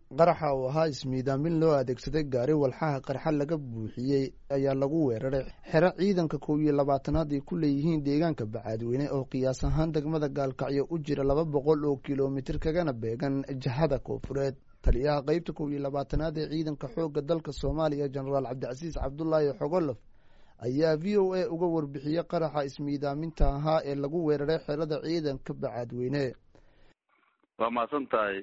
qaraxa oo ahaa ismiidaamin loo adeegsaday gaari walxaha qarxa laga buuxiyey ayaa lagu weeraray xero ciidanka kow iyo labaatanaad ay ku leeyihiin deegaanka bacaadweyne oo qiyaas ahaan degmada gaalkacyo u jira laba boqol oo kilomitir kagana beegan jihada koofureed taliyaha qeybta kow iyo labaatanaad ee ciidanka xoogga dalka soomaaliya jenaraal cabdicasiis cabdulaahi xogolof ayaa v o a uga warbixiyey qaraxa ismiidaaminta ahaa ee lagu weeraray xerada ciidanka bacaadweyne waa mahadsan tahay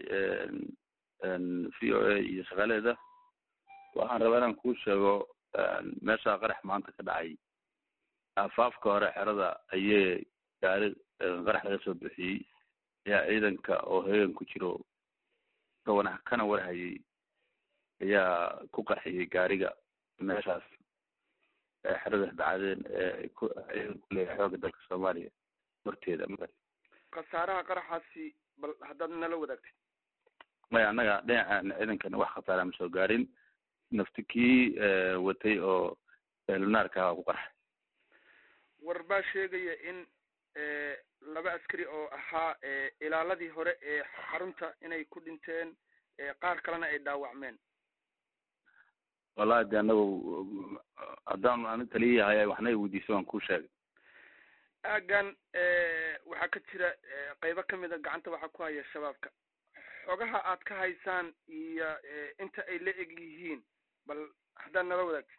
v o a iyo shaqaaleeda waxaan rabaa inaan kuu sheego meesha qarax maanta ka dhacay aafaafka hore xerada ayee gaari qarax laga soo bixiyey ayaa ciidanka oo heegan ku jiro kawana kana warhayay ayaa ku qarxiyey gaariga meeshaas xerada dhacdeen ee ku ciidan ku leeyahay xooga dalka soomaaliya horteeda khasaaraha qaraxaasi bal haddaad nala wadaagtay maya annaga dhinacan ciidankana wax khasaara ma soo gaarin nafti kii watay oo lunaarka ah waa ku qarxay war baa sheegaya in laba askari oo ahaa ilaaladii hore ee xarunta inay ku dhinteen qaar kalena ay dhaawacmeen wallahi de anagu haddaan ani taliyayahay waxna i weydiiso waan kuu sheegay aagan waxaa ka jira qeybo kamid a gacanta waxaa ku haya shabaabka xogaha aad ka haysaan iyo inta ay la eg yihiin bal haddaad nala wadaagtay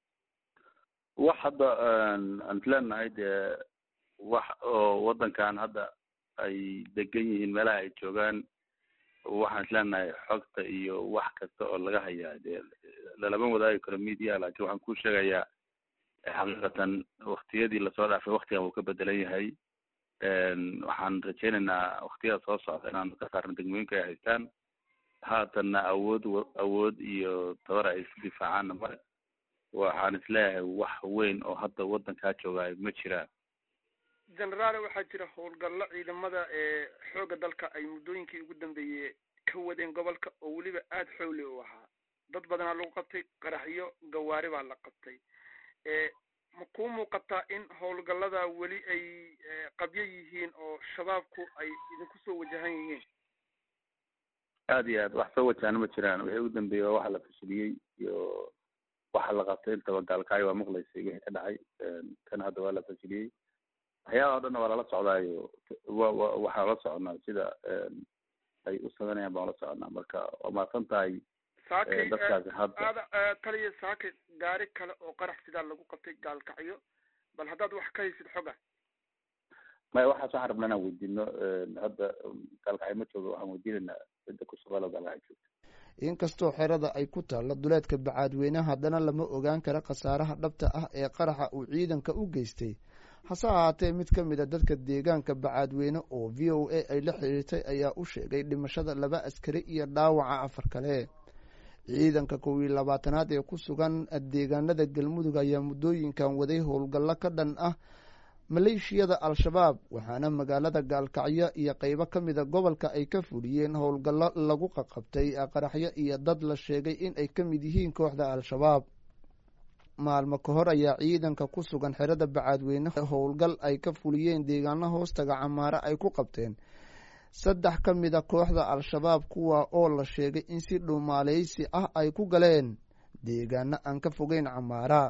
wax hadda aan isleenahay dee wax oo waddankan hadda ay degan yihiin meelaha ay joogaan waxaan isleenahay xogta iyo wax kasta oo laga hayaa dee lalama wadaagi karo media laakiin waxaan ku sheegayaa xaqiiqatan waktiyadii lasoo dhaafay waktigan wuu ka bedelan yahay waxaan rajaynaynaa waktiyada soo socda inaan ka saarno degmooyinka ay haystaan haatanna awood awood iyo tabar ay isku difaacaanna male waxaan isleeyahay wax weyn oo hadda waddankaa joogaay ma jiraan generaale waxaa jira howlgallo ciidamada ee xoogga dalka ay muddooyinkii ugu dambeeyey ka wadeen gobolka oo weliba aada xowli u ahaa dad badanaa lagu qabtay qaraxyo gawaari baa la qabtay ma kuu muuqataa in howlgallada weli ay qabyo yihiin oo shabaabku ay idinku soo wajahan yihiin aada iyo aad wax soo wajahana ma jiraan wixii ugu dambeeyey waa waxa la fashiliyey iyo waxa la qabtay intaba gaalkacyo waa maqlaysay wixii ka dhacay kan hadda waa la fashiliyey waxyaabaha o dhanna waa lala socdaayo wa wa waxaan la soconaa sida ay u sameynayaan baan la soconaa marka waa mahadsan tahay saakay dadkaasi hadda aada taliya saakay gaari kale oo qarax sidaa lagu qabtay gaalkacyo bal haddaad wax ka haysid xoga maya waxaas waxaan rabnaa inaan weydiino hadda gaalkacyo ma jooga waxaan weydiinaynaa cidda ku shaqaalo gaalkacyo joogta inkastoo xerada ay ku taallo duleedka bacaadweyne haddana lama ogaan kara khasaaraha dhabta ah ee qaraxa uu ciidanka u geystay hase ahaatee mid ka mid a dadka deegaanka bacaadweyne oo v o a ay la xiriirtay ayaa u sheegay dhimashada laba askari iyo dhaawaca afar kale ciidanka kow iyo labaatanaad ee ku sugan deegaanada galmudug ayaa muddooyinkan waday howlgallo ka dhan ah maleeshiyada al-shabaab waxaana magaalada gaalkacyo iyo qeybo ka mida gobolka ay ka fuliyeen howlgallo lagu qaqabtay qaraxyo iyo dad la sheegay in ay ka mid yihiin kooxda al-shabaab maalmo ka hor ayaa ciidanka ku sugan xerada bacaadweyne howlgal ay ka fuliyeen deegaano hoostaga camaare ay ku qabteen saddex ka mid a kooxda al-shabaab kuwa oo la sheegay in si dhumaaleysi ah ay ku galeen deegaano aan ka fogeyn camaara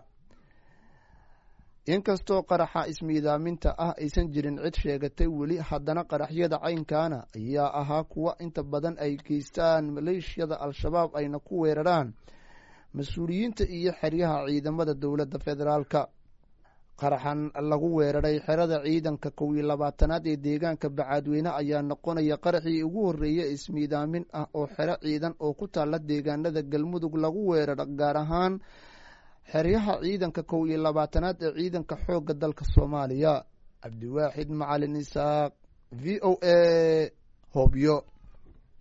inkastoo qaraxa ismiidaaminta ah aysan jirin cid sheegatay weli haddana qaraxyada caynkaana ayaa ahaa kuwa inta badan ay geystaan maleeshiyada al-shabaab ayna ku weeraraan mas-uuliyiinta iyo xeryaha ciidamada dowladda federaalka qaraxan lagu weeraray xerada ciidanka kow iyo labaatanaad ee deegaanka bacaadweyne ayaa noqonaya qaraxii ugu horreeya ismiidaamin ah oo xero ciidan oo ku taalla deegaanada galmudug lagu weeraro gaar ahaan xeryaha ciidanka kow iyo labaatanaad ee ciidanka xoogga dalka soomaaliya cabdiwaaxid macalin isaaq v o a hobyo